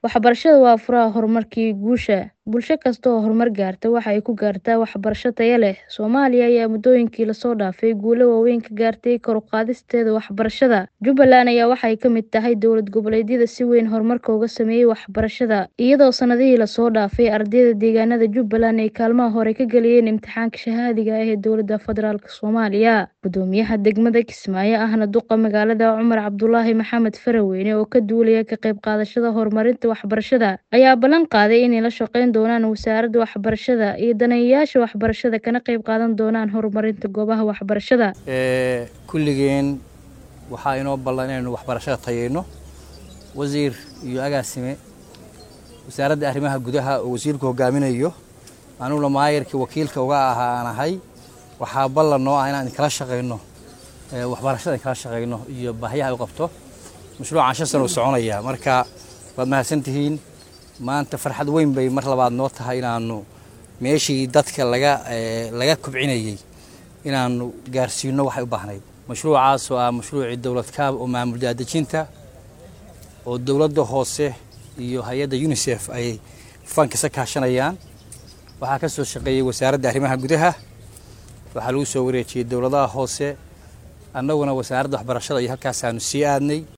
Waxbarashadu waa furaha horumarka iyo guusha. Bulsho kasta oo horumar gaarta waxa ay ku gaartaa waxbarasho tayo leh. Soomaaliya ayaa muddooyinkii la soo dhaafay guulo waaweyn ka gaartay kor u qaadisteeda waxbarashada. Jubbaland ayaa waxay ka mid tahay dowlad goboleedyada si weyn horumarka uga sameeyay waxbarashada, iyadoo sanadihii la soo dhaafay ardayda deegaanada Jubbaland ay kaalmaha hore ka galayeen imtixaanka shahaadiga ah ee dowladda federaalk Soomaaliya. Guddoomiyaha degmada Kismaayo ahna duqa magaalada Cumar Cabdulaahi Maxamed Faraweyne oo ka duulaya ka qayb qaadashada horumarinta waxbarashada ayaa ballan qaaday inay la shaqeyn doonaan wasaaradda waxbarashada iyo daneeyayaasha waxbarashada kana qayb qaadan doonaan horumarinta goobaha waxbarashada. kulligeen waxaa inoo ballan inaynu waxbarashada tayeyno wasiir iyo agaasime wasaaradda arrimaha gudaha oo wasiirku hogaaminayo anuguna maayarkii wakiilka uga ahaa aan ahay waxaa ballan noo ah inaan kala shaqeyno waxbarashada kala shaqeyno iyo baahiyaha ay u qabto mashruucan shan sano u soconaya marka waad mahadsantihiin maanta farxad weyn bay mar labaad noo tahay inaanu meeshii dadka laga laga kobcinayey inaanu gaarsiino waxay u baahnayd mashruucaas oo ah mashruucii dowlad kaab oo maamul daadejinta oo dowladda hoose iyo hay-adda unisef ay fankisa kaashanayaan waxaa ka soo shaqeeyey wasaaradda arrimaha gudaha waxaa lagu soo wareejiyey dowladaha hoose annaguna wasaaradda waxbarashada iyo halkaasaanu sii aadnay